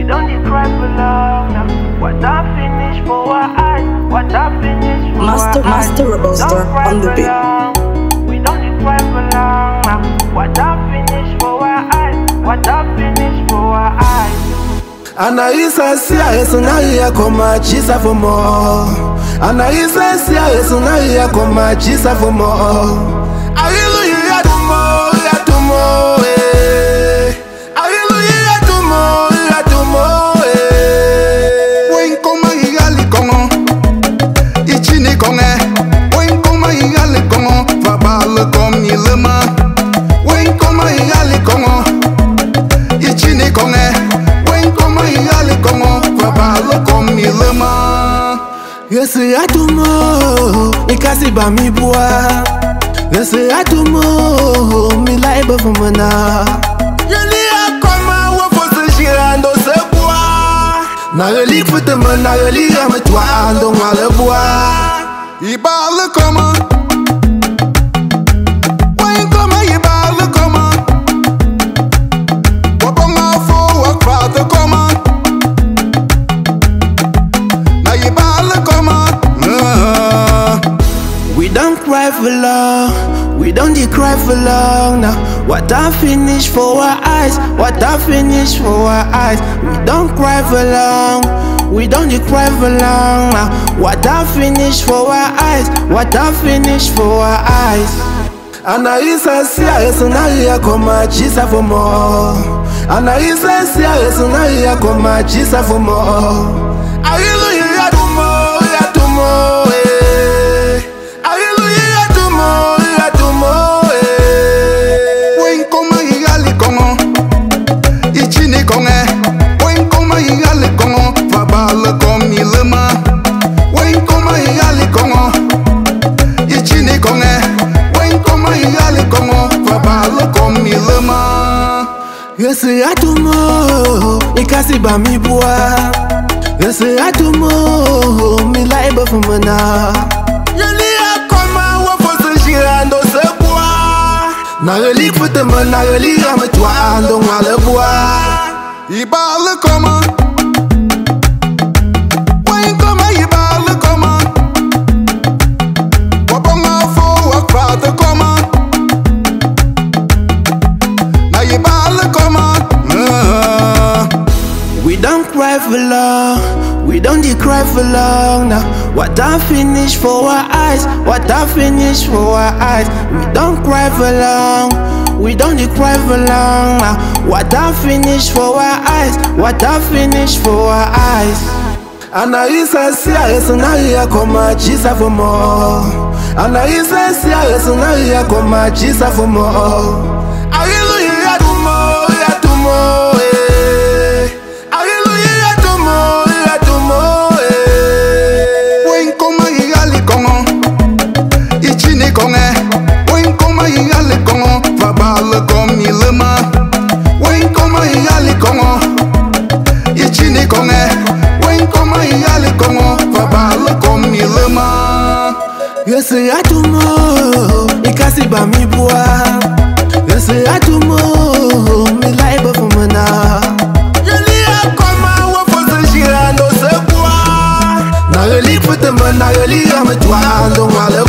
don't dey cry for long now. What I finish for our eyes, what I finish for Master- our eyes. Master Rebel Don't Star cry on the for beat. long. We don't dey cry for long now. What I finish for our eyes, what I finish for our eyes. Anaisa sia Yesu na iya koma chisa for more. Anaisa sia Yesu na iya koma chisa for more. Hallelujah to more, ya to more, eh. Hallelujah to more, ya to more, eh. Wen koma igali kongo Ichini konge Wen koma igali kongo Fabale kom ni lema Wen koma igali kongo Ichini konge Wen koma igali kongo Fabale kom ni lema Yesu ya to more, ikasi ba mi bua. Yesu ya to more, mi laiba for mana. Yeli ya koma wa fose shirando se bua. Na relique fute me, na relique me toi ando ngale bua. Ibale koma Wen koma ibale koma Wabonga fo wakwate koma Na ibale koma Ah. We don't cry for long, we don't dey cry for long now. What I finish for our eyes, what I finish for our eyes. We don't cry for long, we don't dey cry for long now. What I finish for our eyes, what I finish for our eyes. Anaisa sia Yesu na iya koma chisa for more. Anaisa sia Yesu na iya koma chisa for more. Hallelujah to more, ya to more, eh. Hallelujah to more, ya to more, eh. Wen koma igali kongo Ichini konge Wen koma igali kongo Fabale kom ni lema Wen koma igali kongo Ichini konge Wen koma igali kongo Fabale kom ni lema Yesu ya to more, ikasi ba mi bua. Yesu ya to more, mi laiba for mana. Yeli ya koma wa fose shirando se bua. Na relique fute me, na relique me toi ando ngale bua. Ibale koma Wen koma ibale koma Wabonga fo wakwate koma Na ibale koma Ah. We don't cry for long, we don't dey cry for long now. What I finish for our eyes, what I finish for our eyes. We don't cry for long, we don't dey cry for long now. What I finish for our eyes, what I finish for our eyes. Anaisa sia Yesu na iya koma chisa for more. Anaisa sia Yesu na iya koma chisa for more. Hallelujah to more, ya to more, eh. Hallelujah to more, ya to more, eh. Wen koma igali kongo Ichini konge Wen koma igali kongo Fabale kom ni lema Wen koma igali kongo Ichini konge Wen koma igali kongo Fabale kom ni lema Yesu ya to more, ikasi ba mi bua. Yesu ya to more, mi laiba for mana. Yeli ya koma wa fose shirando se bua. Na relique fute me, na relique me toi ando ngale